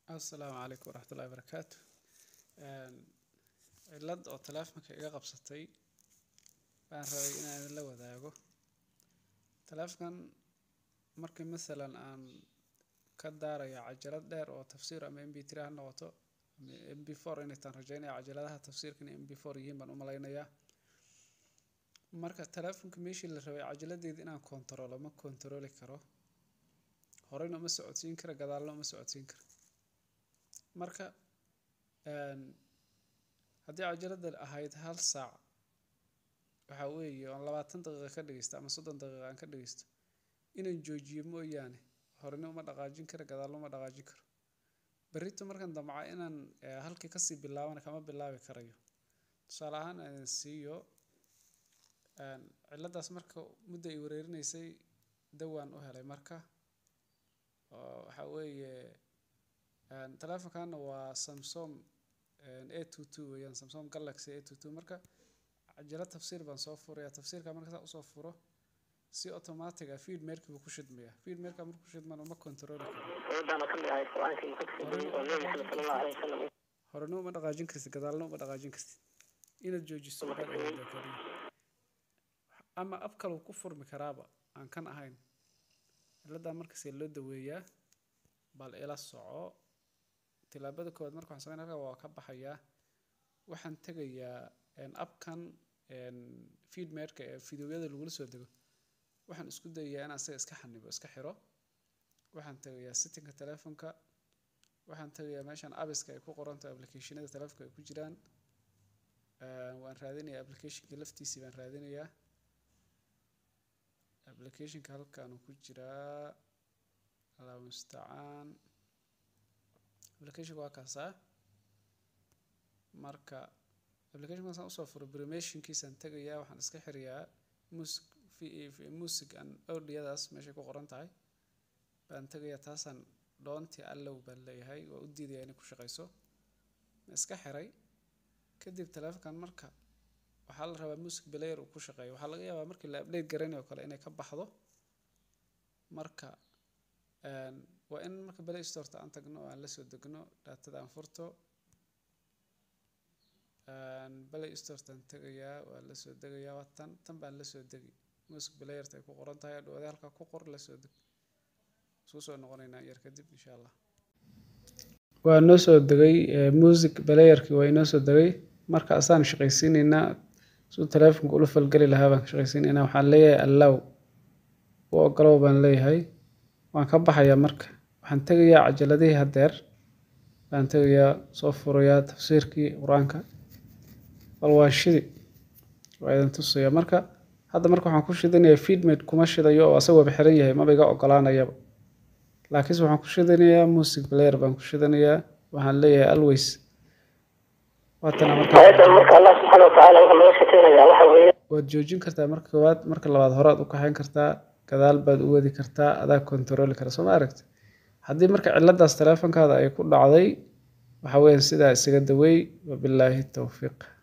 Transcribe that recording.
Asalaamu calaykum waraxmatullaahi wabarakaatu. Cilad oo taleefanka iga qabsatay baan rabay inaan idinla wadaago. Taleefankan markii masalan aan ka daarayo cajalad dheer oo tafsiir ama MP3 ha noqoto ama MP4 inay taan rajaynaya cajaladaha tafsiirka inay MP4 yihiin baan u malaynayaa. Marka taleefanka meeshii la rabay cajaladeeda inaan koontaroolo ma koontarooli karo. Horeyna uma socodsiin karo, gadaalna uma socodsiin karo. Marka haddii cajalada ahayd hal saac waxa weeye oo labaatan daqiiqo ka dhageysto ama soddon daqiiqo aan ka dhageysto inaan joojiyo mooyaane horeyna uma dhaqaajin karo, gadaalna uma dhaqaajin karo. Berrito markaan damco inaan halkii kasii bilaabana kama bilaabi karayo. Tusaale ahaan aan idin siiyo ciladaas marka muddo ay wareerinaysay dawaan u helay marka oo waxa weeye taleefankan waa Samsung A22 weeyaan Samsung Galaxy A22 marka cajalad tafsiir baan soo furayaa tafsiirka marka saa usoo furo si automatic ah feed meerka buu ku shidmayaa feed meerka markuu ku shidmana ma koontarooli karo. Horeyna uma dhaqaajin kartid, gadaalna uma dhaqaajin kartid. Inaad joojiso baad awoodaa kaliya. Ama app kale wuu ku furmi karaaba aan kan ahayn. Ciladan marka see loo daweeyaa bal ila soco. Tilaabada koowaad marka waxaan sameynaa halkaa waa ka baxayaa. Waxaan tegayaa app-kan feed meerka ee fiidiyowyada lagula soo dego. Waxaan isku dayayaa inaan isaga iska xannibo, iska xiro. Waxaan tegayaa setting-ka taleefanka. Waxaan tegayaa meeshan apps-ka ay ku qoran tahay application-yada taleefanka ay ku jiraan. Waan raadinayaa application-ka laftiisii baan raadinayaa. Application-ka halkaan uu ku jiraa. Allahu mustacaan. Application-ka waa kaasaa. Marka application-ka saan usoo furo permission-kiisaan tegayaa waxaan iska xirayaa music music and audio-daas meeshay ku qoran tahay. Baan tegayaa taasaan doontii allow baan leeyahay waa u diidayaa inay ku shaqeyso. Ma iska xiray. Kadib taleefankan marka waxaa la rabaa music player uu ku shaqeeyo. Waxaa laga yaabaa markii la update garanayo kale inay ka baxdo. Marka waa in marka Play Store aan tagno oo aan la soo degno daatada aan furto. Play Store taan tegayaa waa la soo degayaa waa tan tan baan la soo degi. Music player ay ku qoran tahay hadhow halkaa ku qor la soo deg. Isku soo noqonaynaa yar kadib insha Allah. Waa noo soo degay music player-kii waa inoo soo degay. Marka asaan shaqaysiinaynaa siduu taleefanka ula falgali lahaa baan shaqaysiinaynaa. Waxaan leeyahay allow. U oggolow baan leeyahay. Waan ka baxayaa marka. Waxaan tegayaa cajaladihii haddeer. Baan tegayaa soo furayaa tafsiirkii quraanka. Bal waa shidi. Waa idin tusayaa marka. Hadda marka waxaan ku shidanayaa feed meet kuma shidayo oo asagoo xiran yahay ma iga oggolaanayaba. Laakiinse waxaan ku shidanayaa music player baan ku shidanayaa. Waxaan leeyahay always. Waa tan marka. marka Allah subxaanahu wa tacaala waxa laga shaqeynayaa waxa weeye. Waad joojin kartaa marka koowaad marka labaad horaad u kaxayn kartaa. Gadaal baad u wadi kartaa adaa koontarooli kara soo ma aragti. Haddii marka ciladaas taleefankaada ay ku dhacday waxa weeyaan sidaa isaga daweey. Wabillahi tawfiiq.